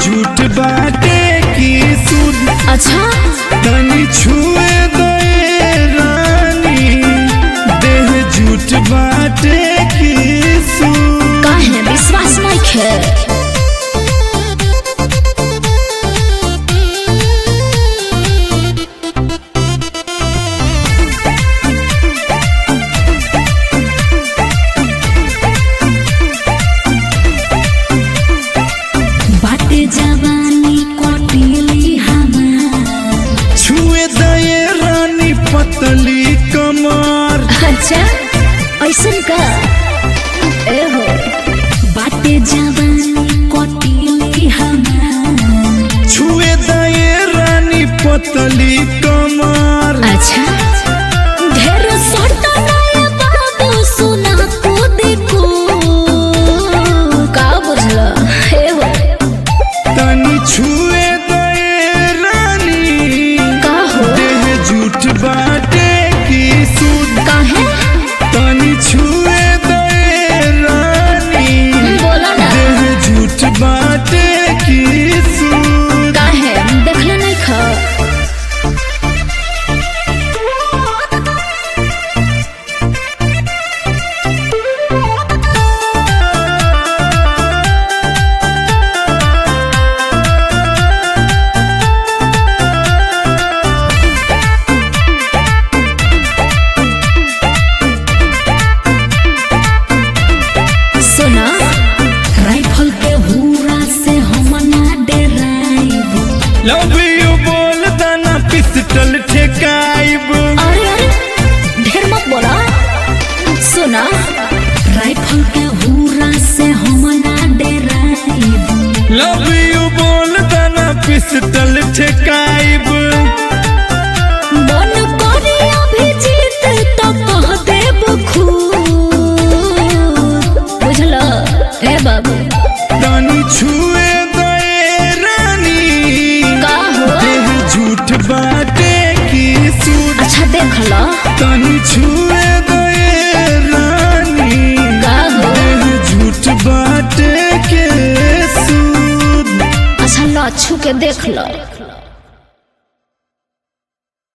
झूठ बाटे की सुध अच्छा तनी छुए दे रानी देह झूठ बाटे की सुध काहे विश्वास नहीं खे बाटे जवानी कटिली हमार छुए दे रानी पतली कमर अच्छा ऐसन का ए हो बाटे जवानी कटिली हमार छुए दे रानी पतली कमर अच्छा ढेर सटा नया बाबू सुना को देखो का बुझला हे हो तनी छुए दे रानी का हो देह झूठ बाटे की सुध काहे तनी छुए दे रानी बोला ना देह झूठ बाटे की सुध काहे देखले नहीं खा सुना राइफल के हुरा से हम ना डराइब लव यू बोल दाना पिस्टल ठेकाइब अरे अरे ढेर मत बोला सुना राइफल के हुरा से हम ना डराइब लव यू बोल दाना पिस्टल ठेकाइब मन करे अभी जीत तो कह देब खूब बुझल ए बाबू तनी छुए दे रानी का हो देह झूठ बाटे की सुध अच्छा देख लो तनी छुए दे रानी का हो देह झूठ बाटे के सुध अच्छा लो छू के देख लो